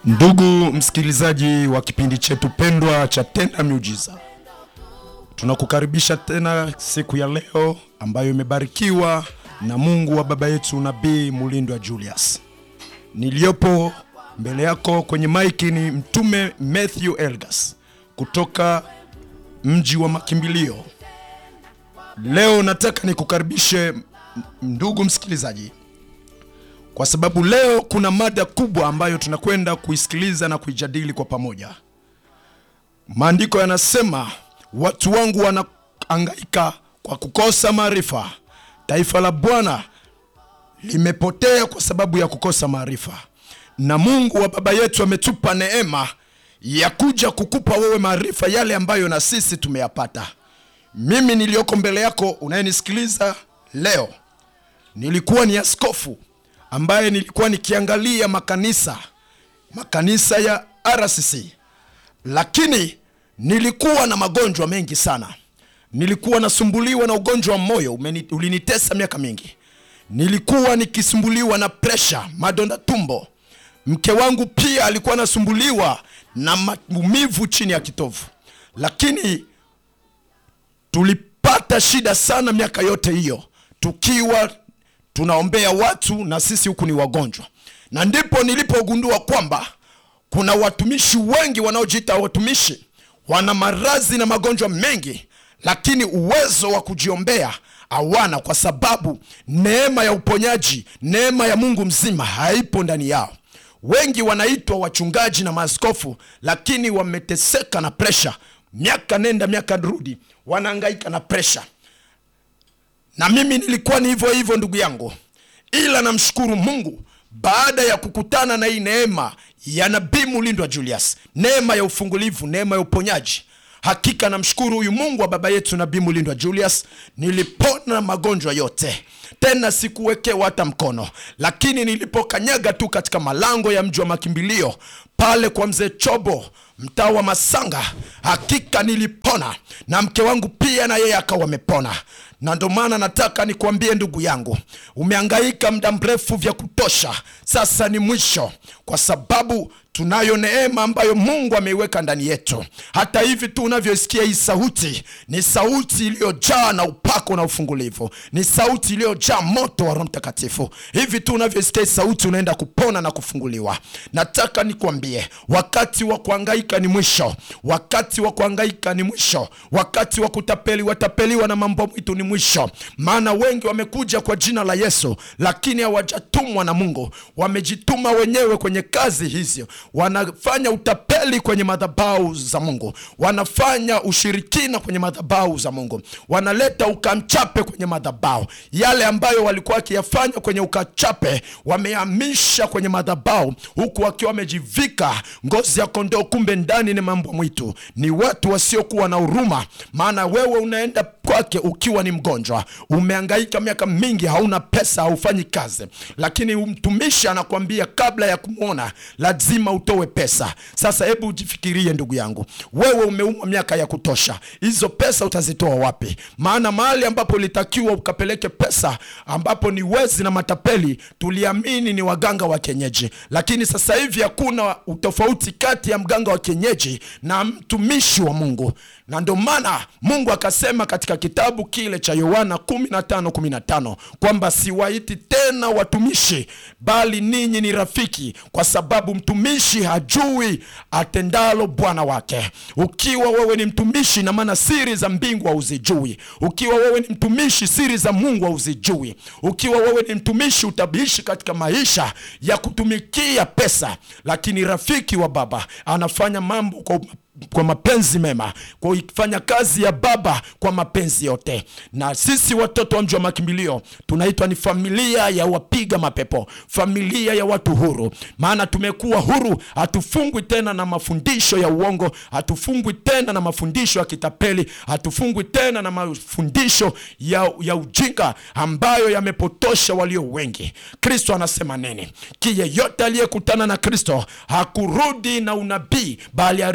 Ndugu msikilizaji wa kipindi chetu pendwa cha Tenda Miujiza, tunakukaribisha tena siku ya leo ambayo imebarikiwa na Mungu wa baba yetu Nabii Mulindwa Julius. Niliyopo mbele yako kwenye maiki ni Mtume Matthew Elgas kutoka mji wa makimbilio. Leo nataka nikukaribishe ndugu msikilizaji kwa sababu leo kuna mada kubwa ambayo tunakwenda kuisikiliza na kuijadili kwa pamoja. Maandiko yanasema watu wangu wanaangaika kwa kukosa maarifa, taifa la Bwana limepotea kwa sababu ya kukosa maarifa. Na Mungu wa baba yetu ametupa neema ya kuja kukupa wewe maarifa yale ambayo na sisi tumeyapata. Mimi niliyoko mbele yako unayenisikiliza leo, nilikuwa ni askofu ambaye nilikuwa nikiangalia makanisa makanisa ya RCC, lakini nilikuwa na magonjwa mengi sana. Nilikuwa nasumbuliwa na ugonjwa wa moyo umeni, ulinitesa miaka mingi. Nilikuwa nikisumbuliwa na presha, madonda tumbo. Mke wangu pia alikuwa anasumbuliwa na maumivu chini ya kitovu, lakini tulipata shida sana miaka yote hiyo tukiwa tunaombea watu na sisi huku ni wagonjwa, na ndipo nilipogundua kwamba kuna watumishi wengi wanaojiita watumishi, wana maradhi na magonjwa mengi, lakini uwezo wa kujiombea hawana, kwa sababu neema ya uponyaji, neema ya Mungu mzima haipo ndani yao. Wengi wanaitwa wachungaji na maaskofu, lakini wameteseka na presha, miaka nenda miaka rudi, wanahangaika na presha na mimi nilikuwa ni hivyo hivyo ndugu yangu, ila namshukuru Mungu baada ya kukutana na hii neema ya Nabii Mulindwa Julius, neema ya ufungulivu, neema ya uponyaji. Hakika namshukuru huyu Mungu wa baba yetu Nabii Mulindwa Julius, nilipona magonjwa yote, tena sikuwekewa hata mkono. Lakini nilipokanyaga tu katika malango ya mji wa makimbilio pale kwa mzee Chobo mtaa wa Masanga, hakika nilipona, na mke wangu pia na yeye akawa amepona na ndo maana nataka nikuambie ndugu yangu, umehangaika muda mrefu vya kutosha, sasa ni mwisho, kwa sababu tunayo neema ambayo Mungu ameiweka ndani yetu. Hata hivi tu unavyoisikia hii sauti, ni sauti iliyojaa na upako na ufungulivu, ni sauti iliyojaa moto wa Roho Mtakatifu. Hivi tu unavyoisikia hii sauti, unaenda kupona na kufunguliwa. Nataka nikuambie, wakati wa kuhangaika ni mwisho, wakati wa kuhangaika ni mwisho, wakati wa kutapeliwa tapeliwa na mambo mwitu ni mwisho. Maana wengi wamekuja kwa jina la Yesu, lakini hawajatumwa na Mungu, wamejituma wenyewe kwenye kazi hizo wanafanya utapeli kwenye madhabahu za Mungu, wanafanya ushirikina kwenye madhabahu za Mungu, wanaleta ukamchape kwenye madhabahu. Yale ambayo walikuwa wakiyafanya kwenye ukachape wamehamisha kwenye madhabahu, huku wakiwa wamejivika ngozi ya kondoo, kumbe ndani ni mambo mwitu. Ni watu wasiokuwa na huruma, maana wewe unaenda kwake ukiwa ni mgonjwa, umehangaika miaka mingi, hauna pesa, haufanyi kazi, lakini mtumishi anakuambia kabla ya kumwona lazima utowe pesa. Sasa hebu ujifikirie ndugu yangu, wewe umeumwa miaka ya kutosha, hizo pesa utazitoa wapi? Maana mahali ambapo ulitakiwa ukapeleke pesa, ambapo ni wezi na matapeli, tuliamini ni waganga wa kienyeji, lakini sasa hivi hakuna utofauti kati ya mganga wa kienyeji na mtumishi wa Mungu, na ndio maana Mungu akasema katika kitabu kile cha Yohana 15:15 kwamba siwaiti tena watumishi, bali ninyi ni rafiki, kwa sababu mtumishi hajui atendalo bwana wake. Ukiwa wewe ni mtumishi, na maana siri za mbingu hauzijui. Ukiwa wewe ni mtumishi, siri za Mungu hauzijui. Ukiwa wewe ni mtumishi, utabishi katika maisha ya kutumikia pesa, lakini rafiki wa baba anafanya mambo kwa kwa mapenzi mema, kwa kufanya kazi ya baba kwa mapenzi yote. Na sisi watoto wa mji wa makimbilio tunaitwa ni familia ya wapiga mapepo, familia ya watu huru, maana tumekuwa huru. Hatufungwi tena na mafundisho ya uongo, hatufungwi tena na mafundisho ya kitapeli, hatufungwi tena na mafundisho ya, ya ujinga ambayo yamepotosha walio wengi. Kristo anasema nini? Ki yeyote aliyekutana na Kristo hakurudi na unabii, bali alirudi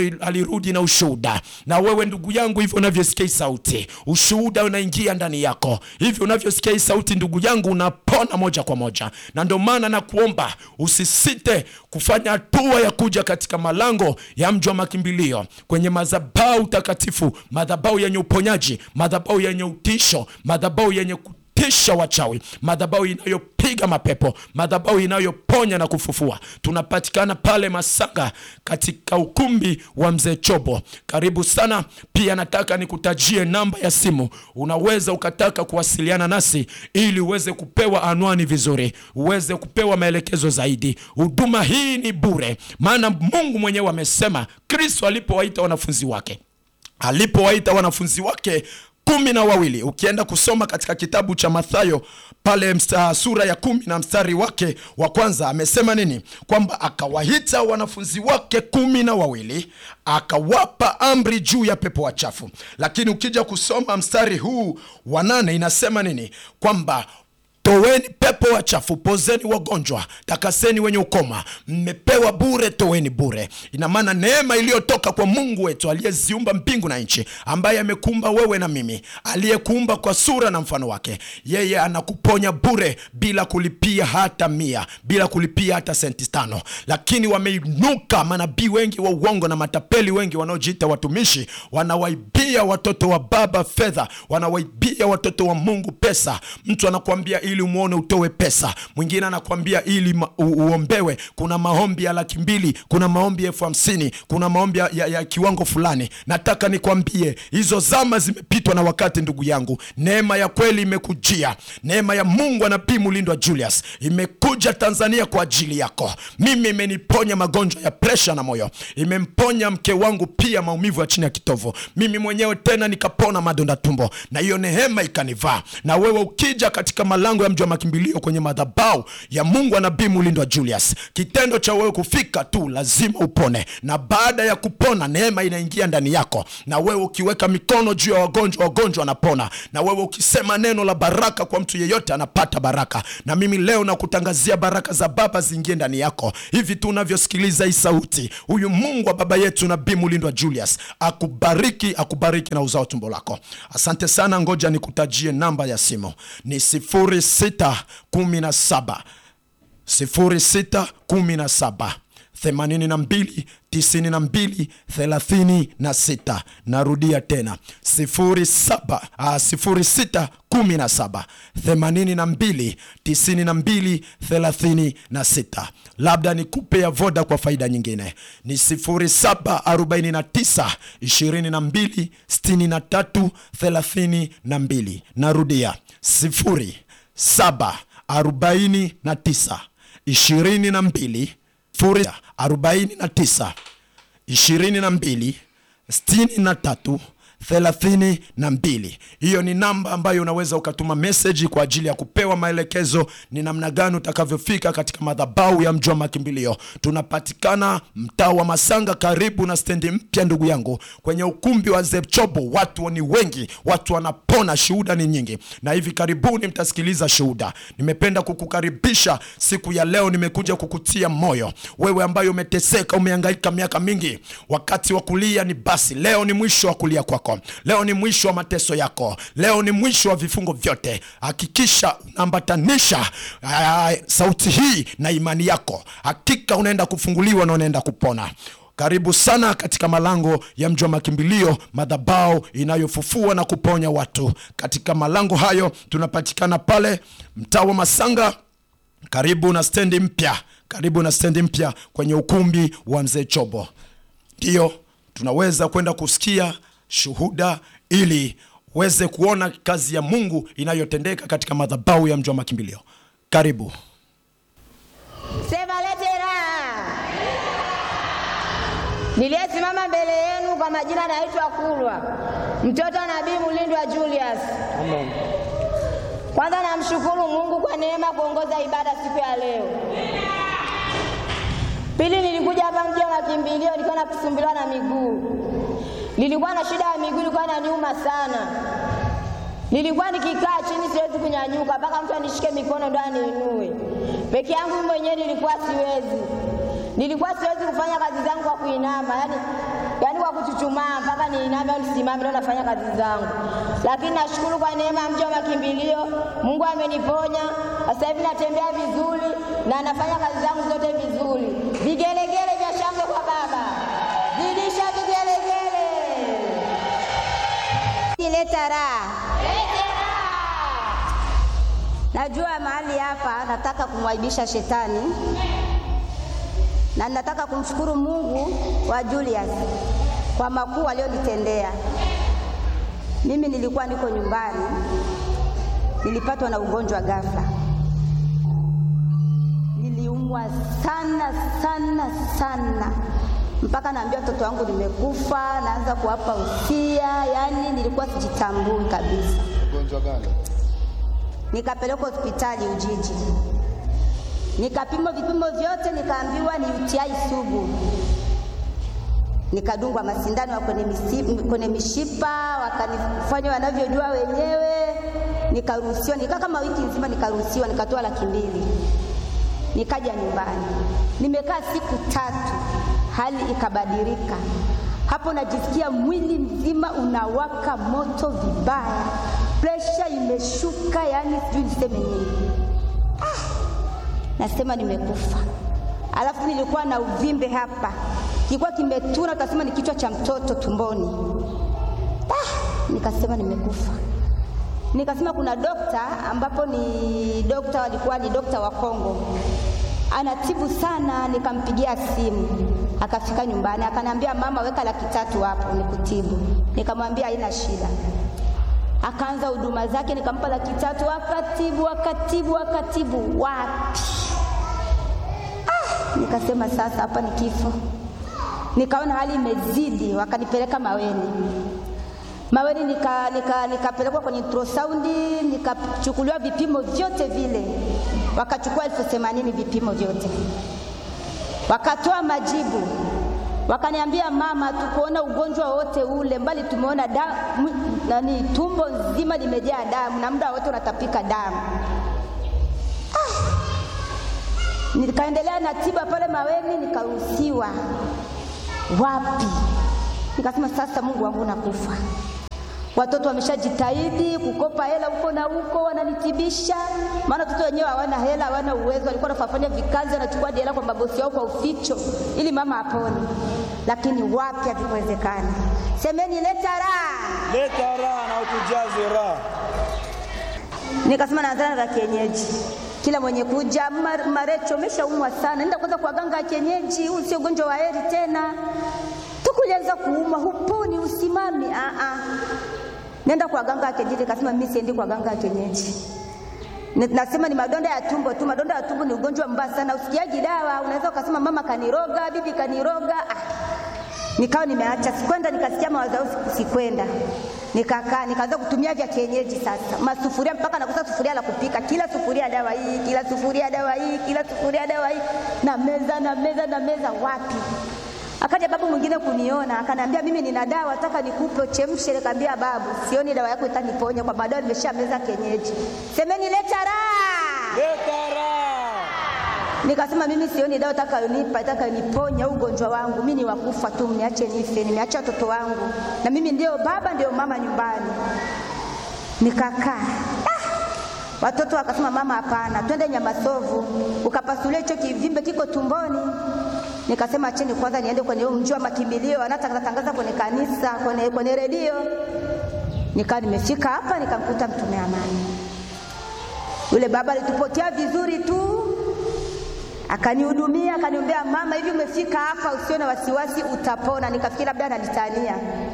nikirudi na ushuhuda. Na wewe ndugu yangu, hivyo unavyosikia hii sauti, ushuhuda unaingia ndani yako. Hivyo unavyosikia hii sauti, ndugu yangu, unapona moja kwa moja. Na ndio maana nakuomba usisite kufanya hatua ya kuja katika malango ya mji wa makimbilio, kwenye madhabahu takatifu, madhabahu yenye uponyaji, madhabahu yenye utisho, madhabahu yenye kutisha wachawi, madhabahu inayopiga mapepo, madhabahu inayoponya na kufufua. Tunapatikana pale Masanga katika ukumbi wa mzee Chobo. Karibu sana. Pia nataka nikutajie namba ya simu, unaweza ukataka kuwasiliana nasi ili uweze kupewa anwani vizuri, uweze kupewa maelekezo zaidi. Huduma hii ni bure, maana Mungu mwenyewe amesema, Kristo alipowaita wanafunzi wake alipowaita wanafunzi wake kumi na wawili ukienda kusoma katika kitabu cha Mathayo pale msta, sura ya kumi na mstari wake wa kwanza amesema nini? Kwamba akawaita wanafunzi wake kumi na wawili akawapa amri juu ya pepo wachafu. Lakini ukija kusoma mstari huu wa nane inasema nini? Kwamba Toweni pepo wachafu, pozeni wagonjwa, takaseni wenye ukoma, mmepewa bure, toweni bure. Ina maana neema iliyotoka kwa Mungu wetu aliyeziumba mbingu na nchi, ambaye amekuumba wewe na mimi, aliyekuumba kwa sura na mfano wake, yeye anakuponya bure bila kulipia hata mia, bila kulipia hata senti tano. Lakini wameinuka manabii wengi wa uongo na matapeli wengi wanaojiita watumishi, wanawaibia watoto wa baba fedha, wanawaibia watoto wa Mungu pesa. Mtu anakuambia ili umwone utoe pesa, mwingine anakuambia ili ma, u, uombewe. Kuna maombi ya laki mbili, kuna maombi elfu hamsini, kuna maombi ya, ya, ya kiwango fulani. Nataka nikwambie hizo zama zimepitwa na wakati, ndugu yangu. Neema ya kweli imekujia, neema ya Mungu wa Nabii Mulindwa Julius imekuja Tanzania kwa ajili yako. Mimi imeniponya magonjwa ya presha na moyo, imemponya mke wangu pia maumivu ya chini ya kitovu, mimi mwenyewe tena nikapona madonda tumbo, na hiyo neema ikanivaa. Na wewe ukija katika malango ya mji wa makimbilio kwenye madhabahu ya Mungu wa Nabii Mulindwa Julius, kitendo cha wewe kufika tu lazima upone, na baada ya kupona neema inaingia ndani yako, na wewe ukiweka mikono juu ya wagonjwa, wagonjwa wanapona, na wewe ukisema neno la baraka kwa mtu yeyote anapata baraka. Na mimi leo nakutangazia baraka za Baba ziingie ndani yako. Hivi tu unavyosikiliza hii sauti, huyu Mungu wa baba yetu Nabii Mulindwa Julius akubariki, akubariki na uzao tumbo lako. Asante sana, ngoja nikutajie namba ya simu ni sifuri sita kumi na saba sifuri sita kumi na saba themanini na mbili tisini na mbili thelathini na sita. Narudia tena sifuri saba sifuri sita kumi na saba themanini na mbili tisini na mbili thelathini na sita. Labda nikupe ya voda kwa faida nyingine ni sifuri saba arobaini na tisa ishirini na mbili sitini na tatu thelathini na mbili. Narudia sifuri saba arobaini na tisa ishirini na mbili sifuri arobaini na tisa ishirini na mbili sitini na tatu thelathini na mbili. Hiyo ni namba ambayo unaweza ukatuma meseji kwa ajili ya kupewa maelekezo ni namna gani utakavyofika katika madhabahu ya mji wa makimbilio. Tunapatikana mtaa wa Masanga, karibu na stendi mpya, ndugu yangu, kwenye ukumbi wa Zepchobo. Watu ni wengi, watu wanapona, shuhuda ni nyingi, na hivi karibuni mtasikiliza shuhuda. Nimependa kukukaribisha siku ya leo, nimekuja kukutia moyo wewe ambaye umeteseka, umehangaika miaka mingi. Wakati wa kulia ni basi, leo ni mwisho wa kulia kwako Leo ni mwisho wa mateso yako, leo ni mwisho wa vifungo vyote. Hakikisha unaambatanisha sauti hii na imani yako, hakika unaenda kufunguliwa na unaenda kupona. Karibu sana katika malango ya mji wa makimbilio, madhabahu inayofufua na kuponya watu. Katika malango hayo tunapatikana pale mtaa wa Masanga, karibu na stendi mpya, karibu na stendi mpya kwenye ukumbi wa mzee Chobo. Ndiyo tunaweza kwenda kusikia shuhuda ili uweze kuona kazi ya Mungu inayotendeka katika madhabahu ya mji wa makimbilio. Karibu. Sema lete raha. Niliyesimama mbele yenu kwa majina naitwa Kulwa, mtoto wa Nabii Mulindwa Julius. Amen. Kwanza namshukuru Mungu kwa neema kuongoza ibada siku ya leo. Pili, nilikuja hapa mji wa makimbilio, nilikuwa nakusumbuliwa na miguu nilikuwa na shida ya miguu, ilikuwa inaniuma sana. Nilikuwa nikikaa chini siwezi kunyanyuka, mpaka mtu anishike mikono ndo aniinue. Peke yangu mimi mwenyewe nilikuwa siwezi, nilikuwa siwezi kufanya kazi zangu kwa kuinama, yani, yani kwa kuchukua kuchuchumaa mpaka niiname au nisimame, ndio nafanya kazi zangu. Lakini nashukuru kwa neema ya mji wa makimbilio, Mungu ameniponya sasa hivi natembea vizuri na nafanya kazi zangu zote vizuri. Vigelegele vya shangwe kwa Baba, zidisha vigelegele, leta raha. Najua mahali hapa nataka kumwaibisha shetani na nataka kumshukuru Mungu wa Julius kwa makuu aliyonitendea. Mimi nilikuwa niko nyumbani, nilipatwa na ugonjwa ghafla, niliumwa sana sana sana mpaka naambia watoto wangu nimekufa, naanza kuwapa usia, yaani nilikuwa sijitambui kabisa. Ugonjwa gani? Nikapelekwa hospitali Ujiji, nikapimwa vipimo vyote, nikaambiwa ni UTI sugu. Nikadungwa masindano ya kwenye, misi- kwenye mishipa, wakanifanya wanavyojua wenyewe, nikaruhusiwa. Nikaa kama wiki nzima, nikaruhusiwa, nikatoa laki mbili, nikaja nyumbani. Nimekaa siku tatu, hali ikabadilika. Hapo najisikia mwili mzima unawaka moto vibaya, presha imeshuka, yani sijui niseme nini. Nasema nimekufa. Alafu nilikuwa na uvimbe hapa, kilikuwa kimetuna, utasema ni kichwa cha mtoto tumboni. Ah, nikasema nimekufa. Nikasema kuna dokta ambapo ni dokta, walikuwa ni dokta wa Kongo, anatibu sana. Nikampigia simu, akafika nyumbani, akaniambia mama, weka laki tatu hapo nikutibu. Nikamwambia haina shida akaanza huduma zake, nikampa laki tatu, akatibu akatibu akatibu, wapi! Ah, nikasema sasa hapa ni kifo. Nikaona hali imezidi, wakanipeleka Maweni. Maweni nika, nika, nikapelekwa kwenye ultrasound, nikachukuliwa vipimo vyote vile, wakachukua elfu themanini vipimo vyote, wakatoa majibu wakaniambia mama, tukuona ugonjwa wote ule, mbali tumeona damu, nani, tumbo nzima limejaa damu na muda wote unatapika damu. Ah, nikaendelea na tiba pale Maweni, nikaruhusiwa. Wapi? Nikasema sasa, Mungu wangu, nakufa. Watoto wameshajitahidi kukopa hela huko na huko, wananitibisha, maana watoto wenyewe hawana hela, hawana uwezo. Walikuwa wanafanya vikazi, wanachukua hela kwa mabosi wao kwa uficho, ili mama apone, lakini wapi, havikuwezekana. Semeni leta raha. Leta raha na utujaze raha. Nikasema naanzana za kienyeji, kila mwenye kuja "Mar- Marecho, umeshaumwa sana, nenda kwanza kwa ganga ya kienyeji, huu sio ugonjwa wa heri tena. Tukulianza kuumwa, huponi, usimami. Ah ah, nenda kwa ganga ya kienyeji. Nikasema mimi siendi kwa ganga ya kienyeji. Ni- Nasema ni madonda ya tumbo tu. Madonda ya tumbo ni ugonjwa mbaya sana, usikiaji dawa. Unaweza ukasema mama kaniroga, bibi kaniroga. Ah, nikawa nimeacha, sikwenda. Nikasikia mawazo yao, siku- sikwenda, nikakaa, nikaanza kutumia vya kienyeji sasa, masufuria mpaka nakosa sufuria la kupika, kila sufuria dawa hii, kila sufuria dawa hii, kila sufuria dawa hii, na meza na meza na meza, wapi? Akaja babu mwingine kuniona, akaniambia mimi nina dawa, nataka nikupe uchemshe. Nikamwambia babu, sioni dawa yako itaniponya, kwa madawa nimesha meza kienyeji. Semeni leta raha. Leta raha. Nikasema mimi sioni dawa itakayonipa itakayoniponya ugonjwa wangu, mimi ni wakufa tu, mniache nife, nimeacha watoto wangu na mimi ndio baba ndio mama nyumbani. Nikakaa ah! Watoto wakasema mama, hapana, twende Nyamasovu ukapasulia hicho kivimbe kiko tumboni. Nikasema acheni kwanza niende kwenye huu mji wa makimbilio, wanatangaza tangaza kwenye kanisa, kwenye, kwenye redio. Nikawa nimefika hapa nikamkuta mtume amani, yule baba alitupokea vizuri tu akanihudumia akaniombea, mama, hivi umefika hapa, usio na wasiwasi, utapona. Nikafikiri labda ananitania,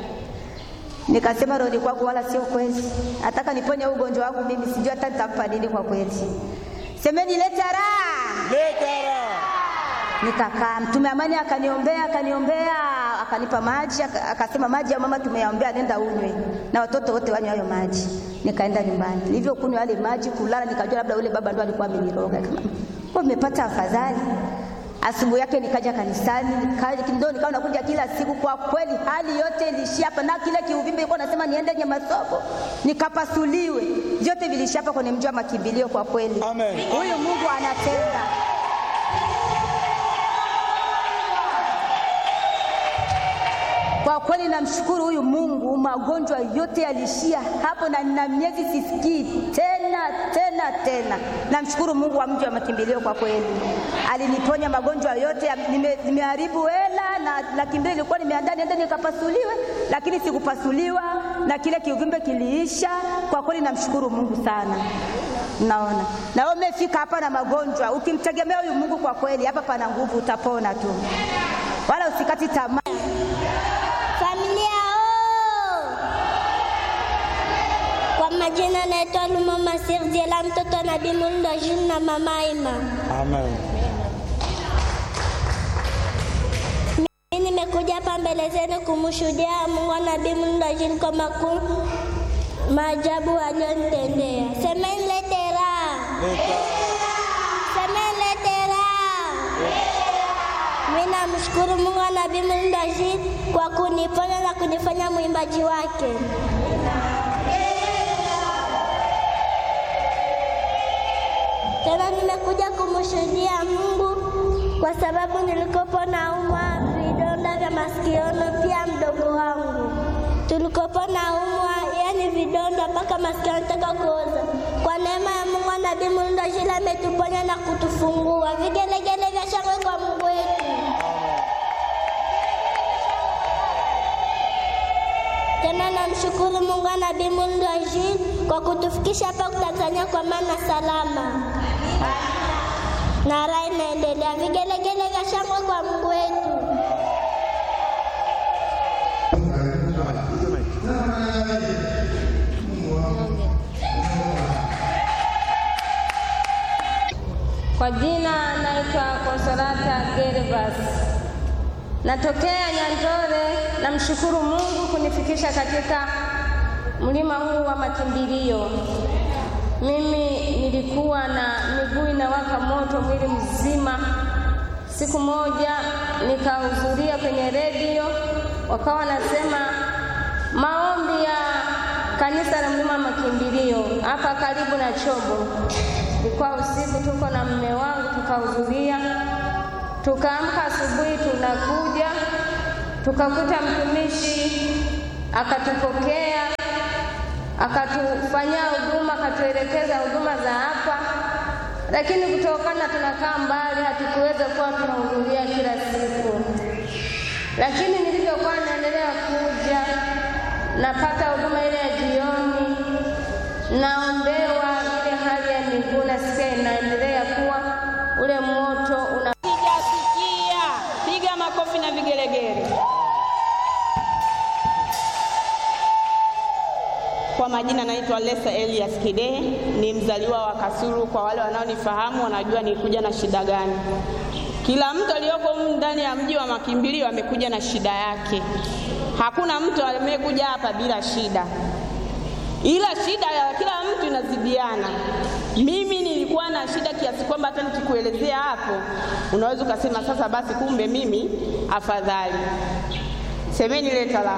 nikasema roho kwangu, wala sio kweli, nataka niponye huu ugonjwa wangu mimi, sijui hata nitampa nini kwa kweli. Semeni leta raha. Leta raha. Nikakaa, mtume amani akaniombea, akaniombea, akanipa maji, aka- akasema maji ya mama tumeyaombea, nenda unywe na watoto wote wanywe hayo maji. Nikaenda nyumbani, nilivyokunywa yale maji, kulala, nikajua labda ule baba ndo alikuwa ameniroga. Kama kwa nimepata afadhali. Asubuhi yake nikaja kanisani, nikaja ndio nikawa nakuja kila siku. Kwa kweli hali yote ilishia hapa, na kile kiuvimbe ilikuwa nasema niende Nyamasobo nikapasuliwe, vyote vilishia hapa kwenye mji wa makimbilio. Kwa kweli Amen. huyu Mungu anatenda. Kwa kweli kweli namshukuru huyu Mungu, magonjwa yote yaliishia hapo, na nina miezi sisikii tena tena tena. Namshukuru Mungu wa mji wa makimbilio, kwa kweli aliniponya magonjwa yote. Nime- Nimeharibu hela na laki mbili ilikuwa nimeandaa niende nikapasuliwe, lakini sikupasuliwa na kile kiuvimbe kiliisha. Kwa kweli namshukuru Mungu sana. Naona na wewe umefika hapa na magonjwa, ukimtegemea huyu Mungu, kwa kweli hapa pana nguvu, utapona tu, wala usikati tamaa. Familia oo! Kwa majina naitwa Lumama Sirdiela, mtoto wa Nabii Mulndo Jules na mama Ima. Amen. Mimi nimekuja hapa mbele zenu kumshuhudia Mungu wa Nabii Mulndo Jules kwa makuu maajabu aliyonitendea. Semeni lete raha, semeni lete raha. Mimi namshukuru Mungu wa Nabii Mulndo Jules kwa kuniponya na kunifanya mwimbaji wake. Tena nimekuja kumshuhudia Mungu kwa sababu nilikopo naumwa vidonda vya masikioni, pia mdogo wangu tulikopo naumwa, yani vidonda mpaka masikio yanataka kuoza. Kwa neema ya Mungu na Nabii Mulndo Jules ametuponya na kutufungua. Vigelegele vya shangwe kwa Mungu wetu. Tena namshukuru Mungu na Nabii Mulndo Jules kwa kutufikisha hapa Tanzania kwa maana salama na raha inaendelea. Vigelegele vya shangwe kwa Mungu wetu. Kwa jina naitwa Konsolata Gervas, natokea Nyanjore. Namshukuru Mungu kunifikisha katika mlima huu wa makimbilio. Mimi nilikuwa na miguu inawaka moto mwili mzima. Siku moja nikahudhuria kwenye redio, wakawa wanasema maombi ya kanisa la mlima wa makimbilio hapa karibu na Chobo. Ilikuwa usiku, tuko na mume wangu tukahudhuria, tukaamka asubuhi, tunakuja tukakuta mtumishi akatupokea, akatufanyia huduma, akatuelekeza huduma za hapa, lakini kutokana tunakaa mbali, hatukuweza kuwa tunahudhuria kila siku. Lakini nilivyokuwa naendelea kuja, napata huduma ile ya jioni, naombewa ile hali ya miguu, nasikia inaendelea kuwa ule moto una Sijasikia. Piga makofi na vigelegele. Kwa majina naitwa Lesa Elias Kidehe, ni mzaliwa wa Kasulu. Kwa wale wanaonifahamu wanajua nilikuja na shida gani. Kila mtu aliyoko humu ndani ya mji wa makimbilio amekuja na shida yake. Hakuna mtu amekuja hapa bila shida, ila shida ya kila mtu inazidiana. Mimi nilikuwa na shida kiasi kwamba hata nikikuelezea hapo unaweza ukasema sasa basi, kumbe mimi afadhali. Semeni leta la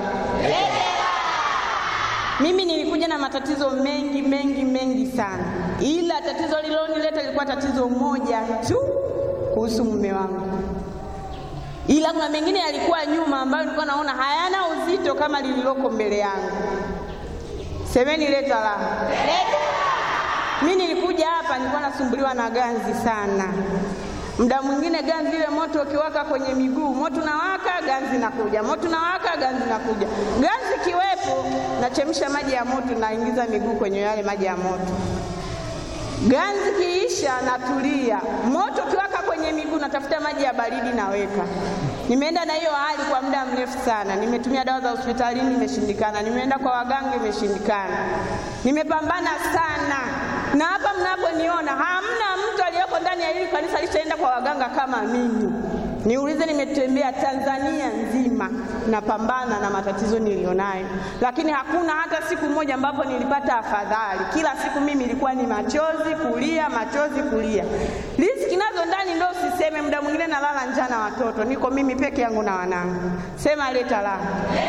mimi nilikuja na matatizo mengi mengi mengi sana, ila tatizo lililonileta lilikuwa tatizo moja tu kuhusu mume wangu, ila kuna mengine yalikuwa nyuma ambayo nilikuwa naona hayana uzito kama lililoko mbele yangu. Semeni leta la. Mimi nilikuja hapa nilikuwa nasumbuliwa na ganzi sana. Muda mwingine ganzi ile moto ukiwaka kwenye miguu, moto unawaka, ganzi nakuja, moto unawaka, ganzi nakuja. Ganzi kiwepo, nachemsha maji ya moto, naingiza miguu kwenye yale maji ya moto. Ganzi kiisha, natulia. Moto ukiwaka kwenye miguu, natafuta maji ya baridi, naweka. Nimeenda na hiyo hali kwa muda mrefu sana. Nimetumia dawa za hospitalini, imeshindikana. Nimeenda kwa waganga, imeshindikana. Nimepambana sana, na hapa mnaponiona hamna mtu aliyeko ndani ya hili kanisa alishaenda kwa waganga kama mimi. Niulize, nimetembea Tanzania nzima napambana na matatizo nilionayo, lakini hakuna hata siku moja ambapo nilipata afadhali. Kila siku mimi ilikuwa ni machozi kulia, machozi kulia. Riziki nazo ndani ndo usiseme, muda mwingine nalala njaa na watoto, niko mimi peke yangu na wanangu. Sema leta la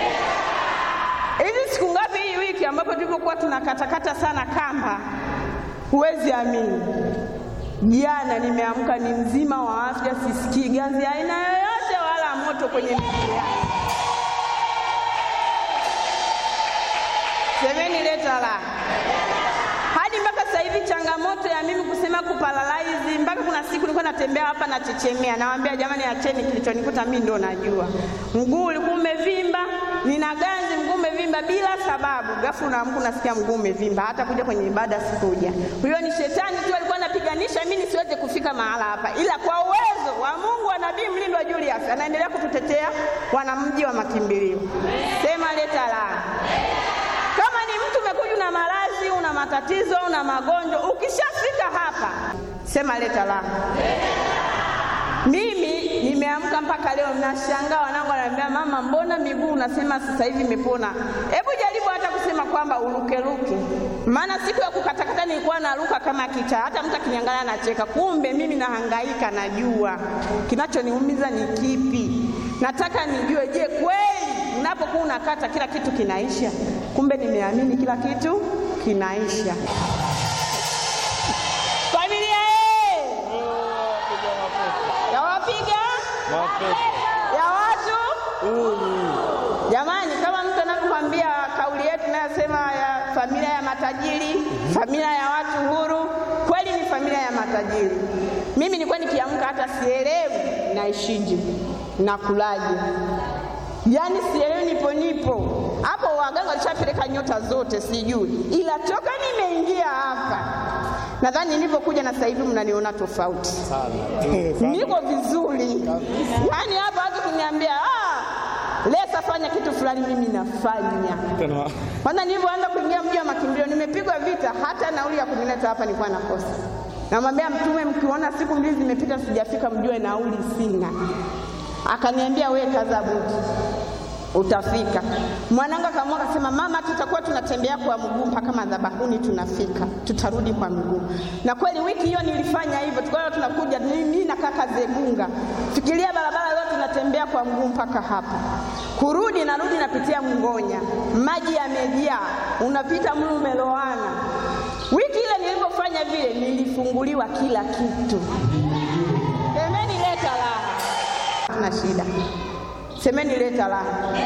hivi siku ngapi hii wiki ambapo tulipokuwa tunakatakata sana kamba, huwezi amini Jana nimeamka ni mzima wa afya, sisikii ganzi aina yoyote wala moto kwenye miguu yangu. Semeni leta la. Hadi mpaka sasa hivi changamoto ya mimi kusema kuparalaizi, mpaka kuna siku nilikuwa natembea hapa nachechemea, nawaambia jamani, acheni, kilichonikuta mimi ndo najua. Mguu ulikuwa umevimba, nina ganzi, mguu umevimba bila sababu. Ghafla unaamka unasikia mguu umevimba, hata kuja kwenye ibada sikuja. Huyo ni shetani tu alikuwa anapiganisha mimi nisiweze kufika mahala hapa, ila kwa uwezo wa Mungu wa Nabii Mlindwa Julius anaendelea kututetea wanamji wa makimbilio. Sema leta la. Kama ni mtu umekuja una maradhi, una matatizo, una magonjwa, ukishafika hapa sema leta la. Mimi nimeamka mpaka leo nashangaa, wanangu wananiambia mama, mbona miguu unasema sasa hivi imepona? Hebu jaribu hata kusema kwamba urukeruke, maana siku ya kukatakata nilikuwa naruka kama kichaa, hata mtu akiniangalia anacheka. Kumbe mimi nahangaika, najua kinachoniumiza ni kipi. Nataka nijue, je, kweli unapokuwa unakata kila kitu kinaisha? Kumbe nimeamini kila kitu kinaisha. Familia eh! ya wapiga ya watu jamani, kama mtu anavyokwambia kauli yetu inayosema ya familia ya matajiri, familia ya watu huru, kweli ni familia ya matajiri. Mimi nilikuwa nikiamka hata sielewi naishije, nakulaje, yaani sielewi, nipo nipo hapo. Waganga walishapeleka nyota zote, sijui, ila toka nimeingia hapa nadhani nilivyokuja na sasa hivi mnaniona tofauti niko vizuri yaani hapa watu kuniambia ah, lesa fanya kitu fulani mimi nafanya kwanza nilivyoanza kuingia mji wa makimbilio nimepigwa vita hata nauli ya kunileta hapa nilikuwa nakosa namwambia mtume mkiona siku mbili zimepita sijafika mjue nauli sina akaniambia we kaza buti utafika. Mwanangu akaamua akasema, mama, tutakuwa tunatembea kwa mguu mpaka madhabahuni, tunafika, tutarudi kwa mguu. Na kweli wiki hiyo nilifanya hivyo, tukawa tunakuja mimi na kaka Zegunga, fikiria barabara yote tunatembea kwa mguu mpaka hapa, kurudi narudi napitia Mngonya, maji yamejaa, unapita mlu umeloana. Wiki ile nilipofanya vile, nilifunguliwa kila kitu. Semeni leta raha, tuna shida. Semeni leta raha.